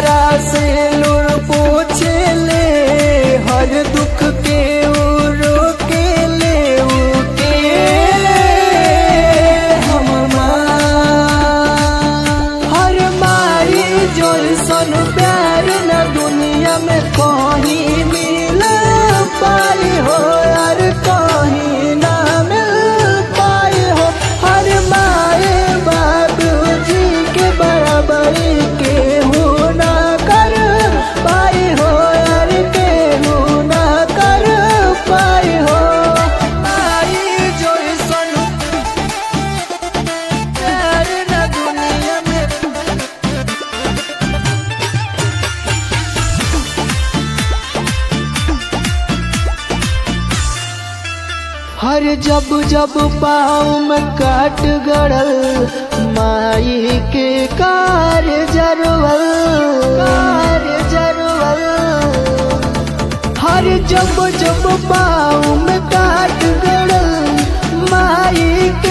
चेहरा से लुर पूछे ले हर दुख के उ रोके ले उके हम हर मारी जो सन प्यार न दुनिया में कहीं मिल पाई हो यार कहीं ना मिल पाई हो हर माए बाबू जी के बराबरी के हूँ ना कर पाई हो यार के हूँ ना कर पाई हो माई जो सन प्यार न दुनिया में हर जब जब पाँव में काट गड़ल माई के कार जरवल कार जरवल हर जब जब पाँव में काट गड़ल माई के